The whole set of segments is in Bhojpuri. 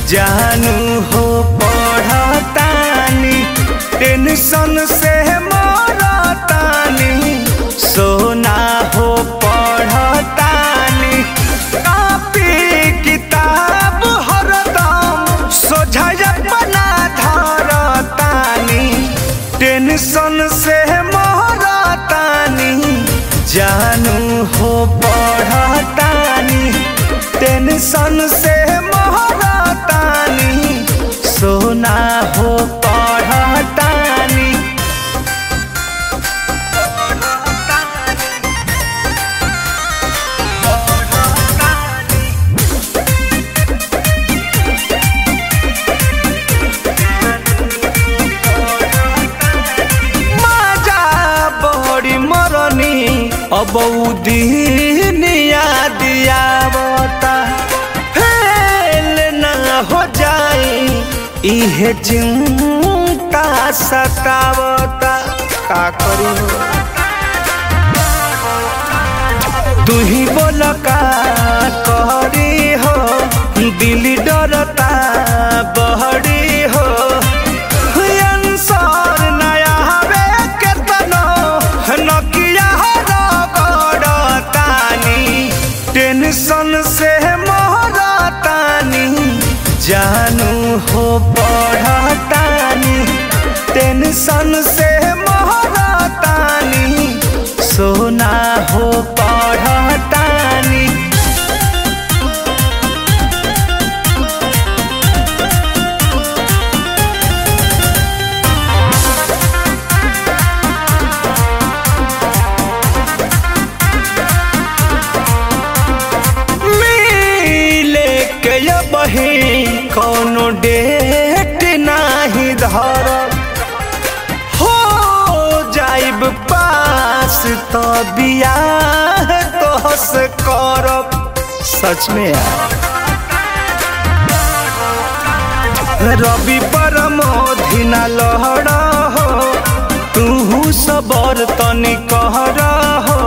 जानू हो पढ़तानी टेंशन से मरतानी सोना हो पढ़तानी कापी किताब हरदम सोझा बना धरतानी टेंशन से मरतानी जानू हो पढ़तानी टेंशन से महरतानी सोना हो पढ़तानी माजा बड़ी मरनी अब दिनिया दियावता फेल ना हो जाए इहे चिंता सतावता का करी तू ही बोल का करी हो दिल डरता बहरी हो अंसर नया हवे केतनो नकिया रगड़तानी टेंशन से मोहरतानी जानू हो पढ़तानी टेंशन से मोहरतानी सोना हो पढ़तानी मिले के ये बही कोनो डेट नाही धर हो जाइब पास तो बियाह तोहस करब सच में यार रवि परमोधिना लहर हो तू सबर तनी कहर हो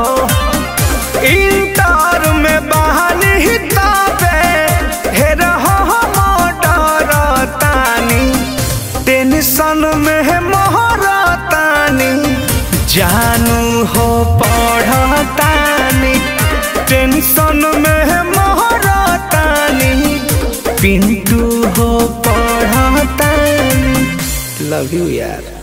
इंटर में बहानी ताबे हेर हम डरतानी टेंशन में मोहरतानी जानू हो पढ़तानी टेंशन में मोहरतानी पिंटू हो पढ़तानी लव यू यार